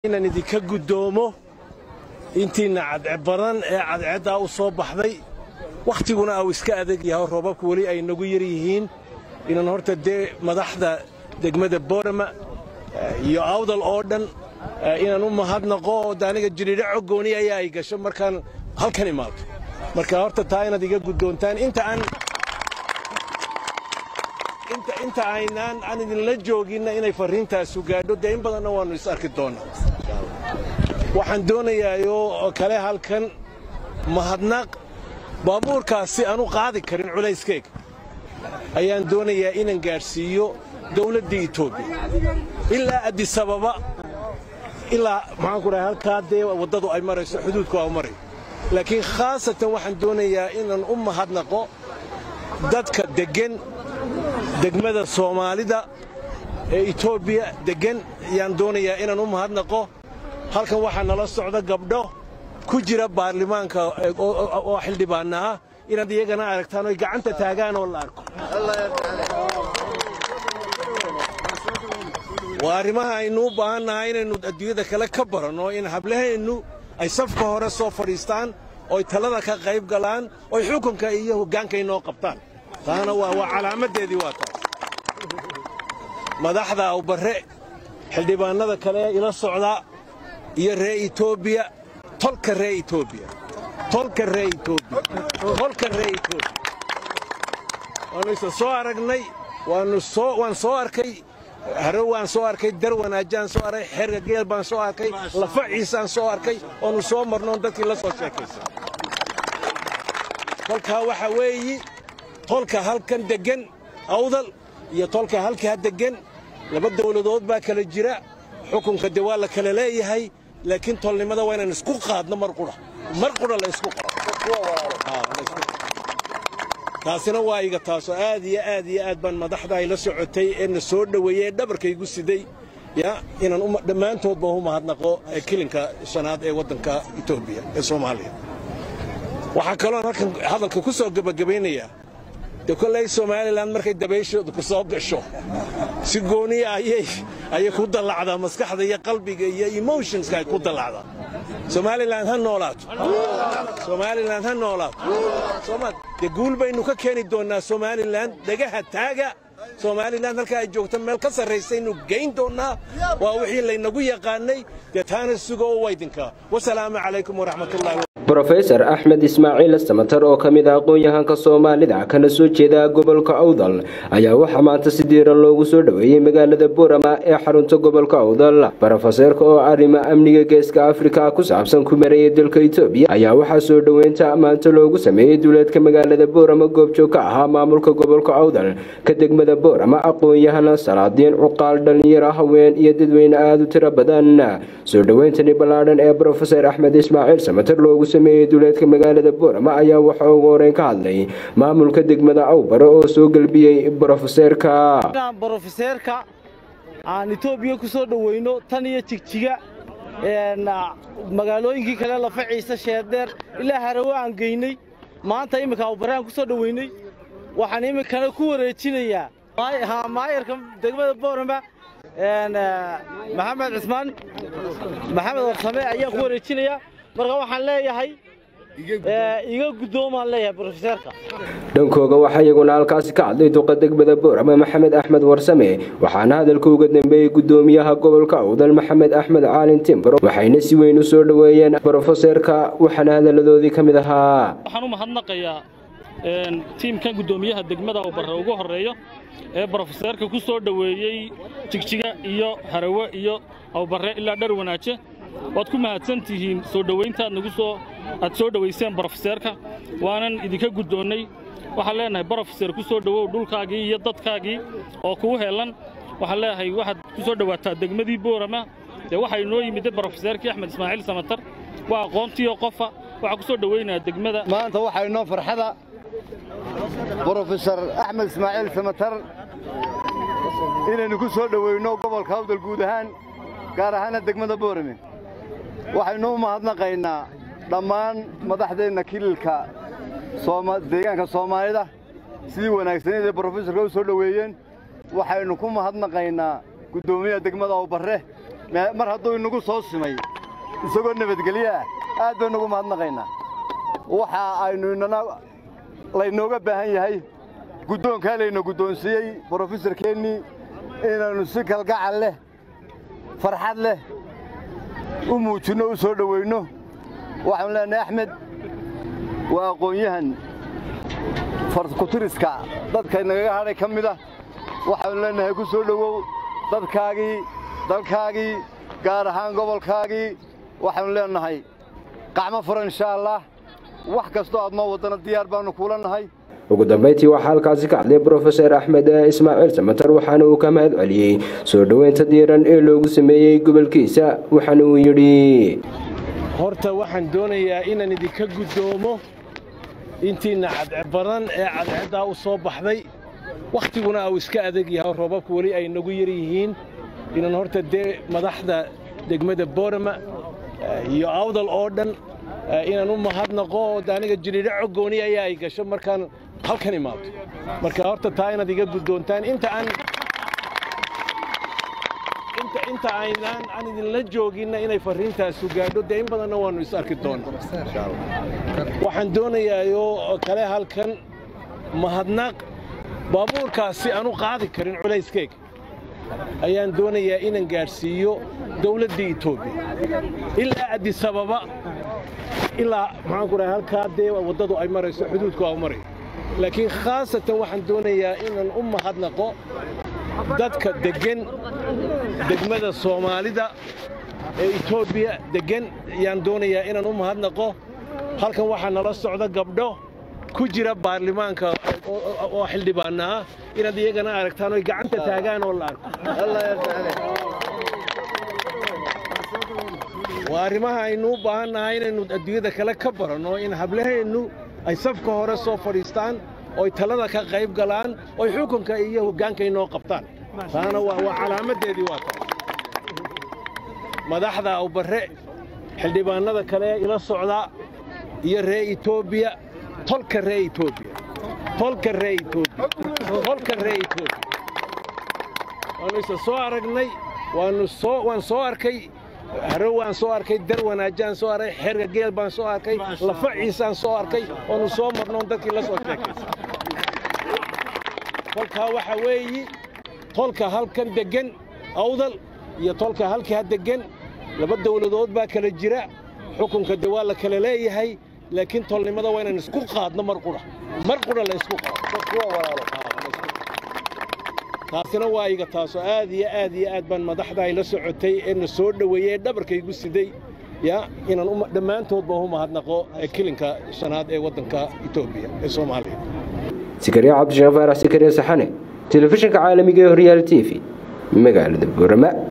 inaan idinka guddoomo intiinna cadce badan ee cadceeddaa u soo baxday wakhtiguna au iska adag yahay roobabku weli ay nagu yar yihiin inaan horta dee madaxda degmada boorama iyo awdal oo dhan inaan u mahadnaqo oo de aniga jiriidho coggooni ayaa ay gasho markaan halkan imaado marka horta taa inaad iga guddoontaan inta aan inta aynaan aan idinla jooginna inay farriintaasu gaadho dee in badanna waannu is arki doonnaa waxaan doonayaayoo kale halkan mahadnaq baabuurkaasi aanu qaadi karin culayskayga ayaan doonayaa inaan gaadhsiiyo dawladda etoobiya ilaa addisababa ilaa maxaanku dhahay halkaa dee waddadu ay marayso xuduudku waa u marayo laakiin khaasatan waxaan doonayaa inaan u mahadnaqo dadka deggan degmada soomaalida ee etoobiya deggan ayaan doonayaa inaan u mahadnaqo halkan waxaa nala socda gabdho ku jira baarlamaanka oo xildhibaanna ah inaad iyagana aragtaan oy gacanta taagaan oo la arko waa arrimaha aynu u baahannahay inaynu adduunyada kale ka baranno in hablaheennu ay safka hore soo fadhiistaan oy talada ka qayb galaan oy xukunka iyo hoggaanka inoo qabtaan taana waa calaamaddeedii waa taas madaxda awbarre xildhibaannada kale ee ila socda iyo ree etoobiya tolka ree etoobiya tolka ree etoobiya tolka ree etoobiya waannu isa soo aragnay waannu soo waan soo arkay haro waan soo arkay dar wanaajaan soo arkay xerga geel baan soo arkay lafa ciisaan soo arkay oonu soo marnoon dadkii la soo sheekaysay tolkaa waxaa weeyi tolka halkan deggan awdal iyo tolka halkaa deggan laba dawladood baa kala jira xukunka de waa la kala leeyahay laakiin tolnimada waa inaan isku qaadno mar qudha mar qudha la isku taasina waa iga taasoo aad iyo aad iyo aad baan madaxda ay la socotay ee na soo dhoweeyey ee dhabarkaygu siday ya inaan dhammaantoodba u mahadnaqo kilinka shanaad ee waddanka etoobiya ee soomaaliya waxaa kaloon halkan hadalka ku soo gebagabaynayaa de kolley somalilan markay dabayshooda ku soo gasho si gooniya ayay ayay ku dallacdaa maskaxda iyo qalbiga iyo emotionska ay ku dallacdaa somalilan ha noolaato somalilan ha noolaato somal dee guul baynu ka keeni doonnaa somalilan dhegaha taaga somalilan halkaa ay joogto meel ka sarraysaynu geyn doonnaa waa wixii laynagu yaqaannay dee taana sugo oo waydinkaa wasalaamu calaykum waraxmatullahi brofesor axmed ismaaciil samatar oo ka mid ah aqoon-yahanka soomaalida kana soo jeeda gobolka awdal ayaa waxaa maanta si diiran loogu soo dhoweeyey magaalada boorama ee xarunta gobolka awdal brofeseerka oo arrimo amniga geeska afrika ku saabsan ku marayay dalka etoobiya ayaa waxaa soo dhoweynta maanta loogu sameeyey duleedka magaalada boorama goobjoog ka ahaa maamulka gobolka awdal ka degmada boorama aqoon-yahana salaadiin cuqaal dhalinyaro haween iyo dadweyne aada u tiro badan soo dhoweyntani ballaadhan ee brofeser axmed ismaaciil samatar loogu duleedka magaalada boorama ayaa waxa ugu horeyn ka hadlay maamulka degmada awbare oo soo gelbiyey brofeseerka brofeseerka aan etoobiya ku soo dhoweyno tan iyo jigjiga magaalooyinkii kale lafa ciise sheerdeer ilaa harawe aan geynay maanta imminka awbare aan ku soo dhoweynay waxaan iminkana ku wareejinayaa maayarka degmada boorama maxamed cismaan maxamed warsame ayaan ku wareejinayaa marka waxaan leeyahay iga guddoomaan leeyahay brofeseerka dhankooga waxaa iyaguna halkaasi ka hadlay duqa degmada boorama maxamed axmed warsame waxaana hadalka uga dambeeyey guddoomiyaha gobolka awdal maxamed axmed caalin timbro waxayna si weyn u soo dhoweeyeen brofeseerka waxaana hadaladoodii ka mid ahaa waxaan u mahadnaqayaa tiimkan guddoomiyaha degmada oo barre ugu horreeyo ee brofeseerka ku soo dhoweeyey jigjiga iyo harawe iyo awbarre ilaa dhar wanaaje waad ku mahadsan tihiin soo dhowayntaad nagu soo aad soo dhowayseen brofeseerka waanan idinka guddoonnay waxaan leenahay brofeser ku soo dhowow dhulkaagii iyo dadkaagii oo kuu heellan waxaan leeyahay waxaad ku soo dhowaataa degmadii boorama dee waxaa inoo yimidda brofeseerkii axmed ismaaciil samatar waa aqoontiioo qofa waxaa ku soo dhowaynayaa degmada maanta waxaa inoo farxada brofesor axmed ismaaciil samatar inaynu ku soo dhowayno gobolka awdal guud ahaan gaar ahaana degmada boorame waxaynu u mahadnaqaynaa dhammaan madaxdeenna kililka deegaanka soomaalida sidii wanaagsaneed ee brofesorka u soo dhoweeyeen waxaynu ku mahadnaqaynaa guddoomiyaha degmada awbarre mar hadduu inagu soo simay isagoo nabadgelyo ah aad baynu ugu mahadnaqaynaa waxa aynu inana laynooga baahan yahay guddoonkaa layna guddoonsiiyey brofesorkeennii inaynu si kalgacal leh farxad leh u muujinno u soo dhoweynno waxaanu leenahay axmed waa aqoon-yahan farkutiriska dadka nagaga hadhay ka mid ah waxaanu leenahay ku soo dhowow dadkaagii dalkaagii gaar ahaan gobolkaagii waxaanu leenahay qacmo furan inshaa allah wax kastoo aad noo waddana diyaar baannu kuula nahay ugu dambayntii waxaa halkaasi ka hadlay brofeser axmed ismaaciil samatar waxaana uu ka mahad celiyey soo dhoweynta diiran ee loogu sameeyey gobolkiisa waxaana uu yidhi horta waxaan doonayaa inaan idinka guddoomo intiinna cadce badan ee cadceeddaa u soo baxday wakhtiguna uu iska adag yahay roobabku weli ay nagu yar yihiin inaan horta dee madaxda degmada boorama iyo awdal oo dhan inaan u mahadnaqo aniga jiriidho cogooni ayaa ay gasho markaan halkan imaado marka horta taa inaad iga guddoontaan inta aan inta aynaan aan idinla jooginna inay farriintaasu gaadho dee in badanna waannu is arki doonnaa waxaan doonayaayoo kale halkan mahadnaq baabuurkaasi aan u qaadi karin culayskeyga ayaan doonayaa inaan gaadhsiiyo dawladda etoobiya ilaa addisababa ilaa maxaanku dhahay halkaa dee waddadu ay marayso xuduudku aa marayo laakiin khaasatan waxaan doonayaa inaan u mahadnaqo dadka deggan degmada soomaalida ee etoobiya deggan ayaan doonayaa inaan u mahadnaqo halkan waxaa nala socda gabdho ku jira baarlamaanka oo xildhibaanna ah inaad iyagana aragtaan oy gacanta taagaan oo la arko waa arrimaha aynu u baahan nahay inaynu adduunyada kale ka baranno in hablaheennu ay safka hore soo fadhiistaan oy talada ka qayb galaan oy xukunka iyo hoggaanka inoo qabtaan taana waa calaamaddeedii waa ta madaxda awbarre xildhibaannada kale ila socdaa iyo ree etoobiya tolka ree etoobiya tolka ree etoobiya tolka ree etoobiya waannu isa soo aragnay waannu soo waan soo arkay harow waan soo arkay dar wanaajaan soo arkay xerga geel baan soo arkay lafa ciisaan soo arkay oonu soo marnoon dadkii la soo sheekaysa tolkaa waxaa weeyi tolka halkan deggan awdal iyo tolka halkaa deggan laba dawladood baa kala jira xukunka de waa la kala leeyahay laakiin tolnimada waa inaan isku qaadno mar qudha mar qudha la isku qaado taasina waa iga taasoo aad iyo aad iyo aad baan madaxda ay la socotay ee na soo dhoweeyey ee dhabarkaygu siday ya inaan dhammaantoodba u mahadnaqo kilinka shanaad ee waddanka etoobiya ee soomaaliya sikariya cabdisheekh faarax sikariya saxane telefishinka caalamiga ee horyaal t v magaalada boorama